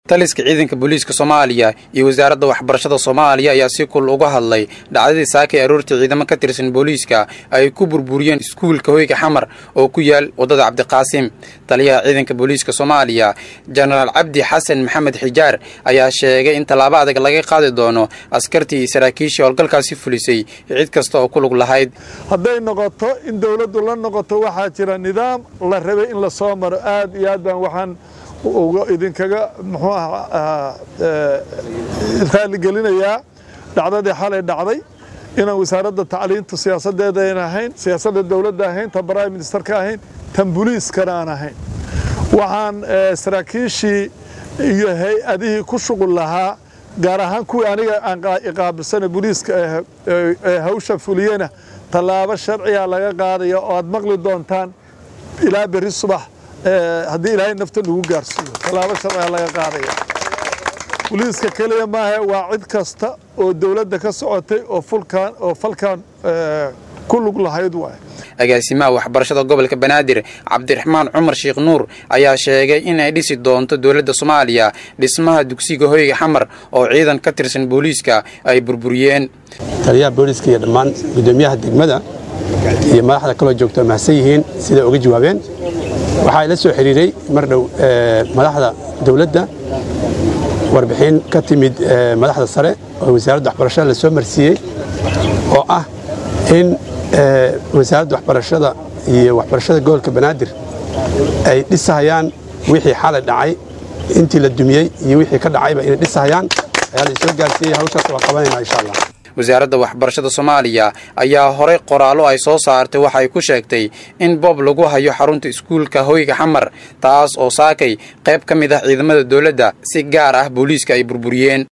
taliska ciidanka booliiska soomaaliya iyo wasaaradda waxbarashada soomaaliya ayaa si kul uga hadlay dhacdadii saaka ee aroortii ciidamo ka tirsan booliiska ay ku burburiyeen iskuulka hoyga xamar oo ku yaal waddada cabdiqaasim taliyaha ciidanka booliiska soomaaliya jenaraal cabdi xasan maxamed xijaar ayaa sheegay in tallaabo adag laga qaadi doono askartii iyo saraakiishii howlgalkaasi fulisay cid kasta oo ku lug lahayd hadday noqoto in dowladdu la noqoto waxaa jira nidaam la rabay in la soo maro aad iyo aad baan waxaan idinkaga muxuu ah raaligelinayaa dhacdadii xalay dhacday inaan wasaaradda tacliinta siyaasaddeeda ayn ahayn siyaasadda dowladda ahayn tan prime ministerka ahayn tan buliiskana aan ahayn waxaan saraakiishii iyo hay-adihii ku shuqul lahaa gaar ahaan kuwii aniga aan iqaabilsana buliiska ee hawsha fuliyena tallaabo sharciga laga qaadaya oo aad maqli doontaan ilaa berri subax haddii ilaahay nafta nagu gaarsiiyo tallaabo sharciga laga qaadaya buliiska keliya maaha waa cid kasta oo dowladda ka socotay oo fulkan oo falkan ku lug lahayd waay agaasimaha waxbarashada gobolka banaadir cabdiraxmaan cumar sheekh nuur ayaa sheegay in ay dhisi doonto dowladda soomaaliya dhismaha dugsiga hoyga xamar oo ciidan ka tirsan booliiska ay burburiyeen taliyaha booliiska iyo dhammaan guddoomiyaha degmada iyo madaxda kaloo joogto mahadsan yihiin siday uga jawaabeen waxaa ila soo xidhiiray mar dhow madaxda dowladda warbixin ka timid madaxda sare oo wasaaradda waxbarashada la soo marsiiyey oo ah in wasaaradda waxbarashada iyo waxbarashada gobolka banaadir ay dhisahayaan wixii xalay dhacay intii la dumiyey iyo wixii ka dhacayba inay dhisahayaan ayaa la isoo gaarsiiyey hawshaas waa qabanayna insha allah wasaaradda waxbarashada soomaaliya ayaa horay qoraallo ay soo saartay waxa ay ku sheegtay in boob lagu hayo xarunta iskuulka hoyga xamar taas oo saakay qayb ka mid ah ciidamada dowladda si gaar ah booliiska ay burburiyeen